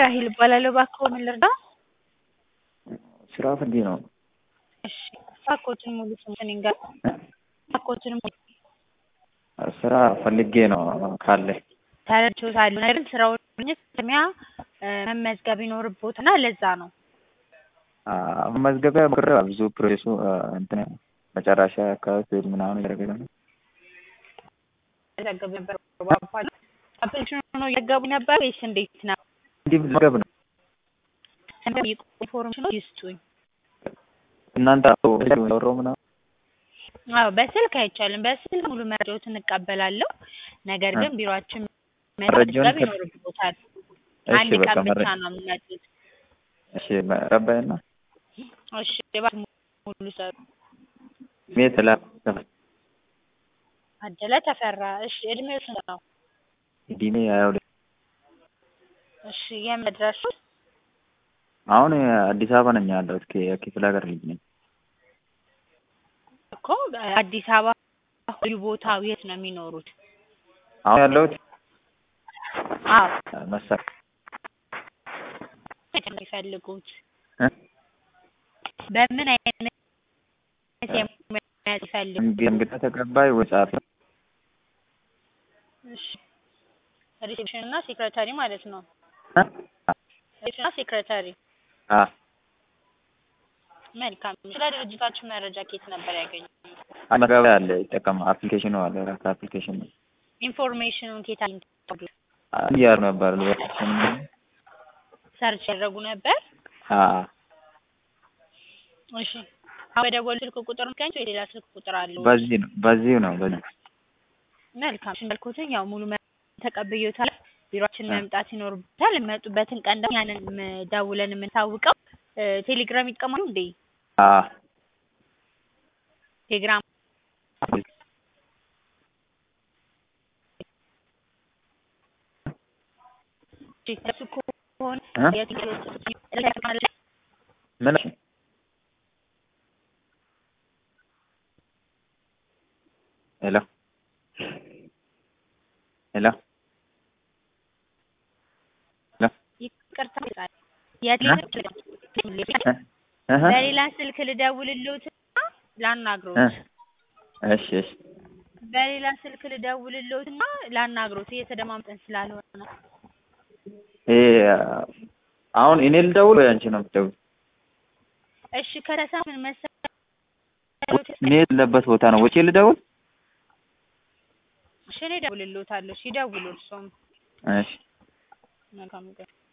ራሂል እባላለሁ። እባክዎ ምን ልርዳው? ስራ ፈልጌ ነው። እሺ እባክዎትን ሙሉ ስምዎትን ይንገሩኝ? እባክዎትን ሙሉ ስራ ፈልጌ ነው ካለ ተረድቼዎታለሁ። ነገር ግን ስራውን ለማግኘት ቅድሚያ መመዝገብ ይኖርብዎትና ለዛ ነው። መመዝገቢያ ሞክሬ ብዙ ፕሮሴሱ እንትን መጨረሻ አካባቢ ስሄድ ምናምን እያደረገ ነው። መዘገብ ነበር ባባሉ አፕሊኬሽኑ ነው እየገቡ ነበር ወይስ እንዴት ነው? እንዲህ መዝገብ ነው ኢንፎርሜሽኑ ይስጡኝ። እናንተ ወሮ ምናምን አዎ በስልክ አይቻልም። በስልክ ሙሉ መረጃዎትን እንቀበላለሁ። ነገር ግን ቢሮአችን መመዝገብ ይኖርብዎታል። አንድ በቃ ቀን ብቻ መረ- ነው የሚመጡት። እሺ ረባይና እሺ እባክህ ሙሉ ሰሩ ሜት ላ አደለ ተፈራ። እሺ እድሜው ስንት ነው? ዲኔ ሀያ ሁለት እሺ የመድረሱ አሁን አዲስ አበባ ነኝ ያለሁት ክ- የክፍለ ሀገር ልጅ ነኝ። እኮ አዲስ አበባ ልዩ ቦታው የት ነው የሚኖሩት? አሁን ያለሁት አዎ መሳ የት ነው የሚፈልጉት? እ? በምን አይነት የሙያ ይፈልጉ? እንግ- እንግዳ ተቀባይ ወይ ጸሐፊ እሺ ሪሴፕሽን እና ሴክሬታሪ ማለት ነው። እ? ሪሴፕሽን እና ሴክሬታሪ አ መልካም። ስለ ድርጅታችሁ መረጃ ከየት ነበር ያገኙት? መገበያ አለ ይጠቀም አፕሊኬሽኑ አለ ራሱ አፕሊኬሽን ነው ኢንፎርሜሽኑን ከየት አግኝተው እያሉ ነበር ሰርች ያደረጉ ነበር? አ እሺ አሁን በደወሉ ስልክ ቁጥር ምክንያት ወይ ሌላ ስልክ ቁጥር አለው? በዚህ ነው በዚሁ ነው በዚህ መልካም እንዳልኩትኝ ያው ሙሉ መረጃ ተቀብዬዎታል። ቢሮአችን እ። መምጣት ይኖርበታል። የሚመጡበትን ቀን ደግሞ ያንን ም- ደውለን የምንታውቀው ቴሌግራም ይጠቀማሉ እንዴ? አ ቴሌግራም እሱ ከሆነ እ? የቴሌግራም ምን ሄሎ ሄሎ ይቅርታ የቴሌግራም እ? እህ? በሌላ ስልክ ልደውልልዎትና ላናግሮት እ? እሺ እሺ በሌላ ስልክ ልደውልልዎትና ላናግሮት እየተደማምጠን ስላልሆነ ነው። ይሄ አሁን እኔ ልደውል ወይ አንቺ ነው የምትደውል? እሺ ከተሳ ምን መሰለዎት? እኔ የሌለበት ቦታ ነው ወጪ ልደውል? እሺ እኔ እደውልልዎታለሁ። እሺ ይደውሉ እርስዎም። እሺ መልካም ቀን